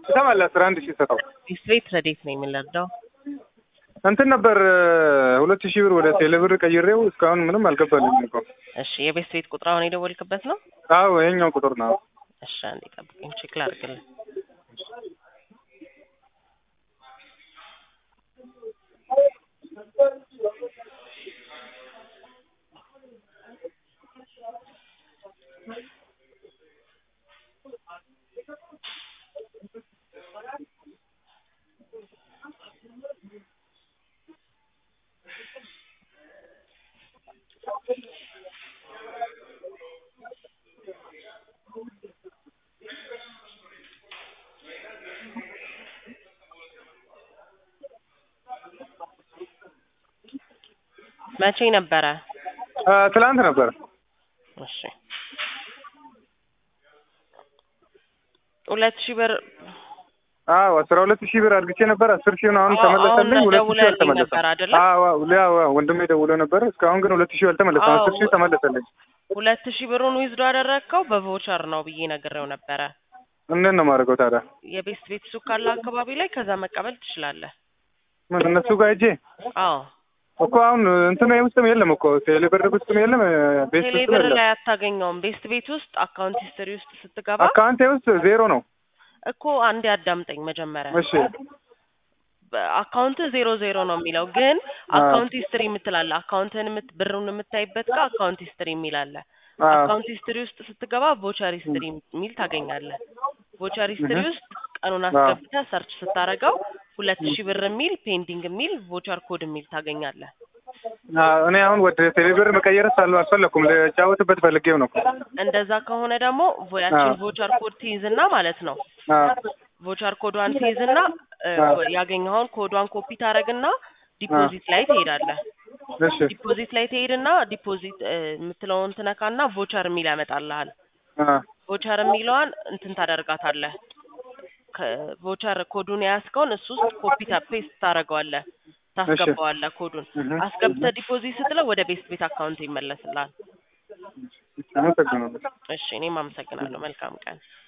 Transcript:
ትሰማለህ? አስራ አንድ ሺህ ሰጠው ቤት ረዴት ነው የምንለርዳው እንትን ነበር ሁለት ሺህ ብር ወደ ቴሌብር ቀይሬው እስካሁን ምንም አልገባልኝም እኮ። እሺ የቤት ቤት ቁጥር አሁን የደወልክበት ነው? አዎ ይሄኛው ቁጥር ነው። እሺ አንዴ ጠብቀኝ፣ ቼክ ላድርግልህ። መቼ ነበረ? አ፣ ትላንት ነበር። እሺ ሁለት ሺህ ብር አዎ አስራ ሁለት ሺህ ብር አድርግቼ ነበር። አስር ሺህ ነው አሁን አዎ፣ ተመለሰልኝ። አሁን ሁለት ሺህ ደውለህልኝ አልተመለሰም። ነበር አይደለ? አዎ አዎ አዎ፣ ወንድሜ ደውሎ ነበር። እስካሁን ግን ሁለት ሺህ አልተመለሰም። አዎ። አስር ሺህ ተመለሰልኝ። ሁለት ሺህ ብሩን ዊዝዶ ያደረግከው በቮቸር ነው ብዬ ነግሬው ነበረ። እንዴት ነው የማደርገው ታዲያ? የቤስት ቤት ሱቅ ካለ አካባቢ ላይ ከዛ መቀበል ትችላለህ። ምን እነሱ ጋር ሂጄ አዎ እኮ አሁን እንትን ውስጥም የለም እኮ ቴሌብር ውስጥም የለም ቤት ውስጥም ቴሌብር የለም። ላይ አታገኘውም። ቤስት ቤት ውስጥ አካውንት ሂስትሪ ውስጥ ስትገባ አካውንቴ ውስጥ ዜሮ ነው። እኮ አንዴ አዳምጠኝ መጀመሪያ እሺ አካውንት ዜሮ ዜሮ ነው የሚለው ግን አካውንት ሂስትሪ የምትላለ አካውንትን የምት ብሩን የምታይበት ጋር አካውንት ሂስትሪ የሚላለ አዎ አካውንት ሂስትሪ ውስጥ ስትገባ ቮቸር ሂስትሪ የሚል ታገኛለህ። ቮቸር ሂስትሪ እህ። ውስጥ ቀኑን አዎ። አስገብተህ ሰርች ስታደርገው ሁለት ሺህ ብር የሚል ፔንዲንግ የሚል ቮቸር ኮድ የሚል ታገኛለህ። አዎ፣ እኔ አሁን ወደ ቴሌብር መቀየር ሳል አልፈለኩም ልጫወትበት ፈልጌው ነው። እንደዛ ከሆነ ደግሞ ያችን አዎ። ቮቸር ኮድ ትይዝና ማለት ነው አዎ ቮቸር ኮዷን ትይዝና እ፣ አዎ። ያገኘኸውን ኮዷን ኮፒ ታደርግና ዲፖዚት ላይ ትሄዳለህ። እሺ ዲፖዚት ላይ ትሄድና ዲፖዚት እ፣ የምትለውን ትነካና ቮቸር የሚል ያመጣልሃል። አዎ ቮቸር የሚለዋን እንትን ታደርጋታለህ። ከቮቸር ኮዱን የያዝከውን እሱ ውስጥ ኮፒ ፔስት ታደርገዋለህ፣ ታስገባዋለህ ኮዱን እህ። አስገብተህ ዲፖዚት ስትለው ወደ ቤስት ቤት አካውንት ይመለስልሃል። አመሰግናለሁ። እሺ እኔም አመሰግናለሁ። መልካም ቀን።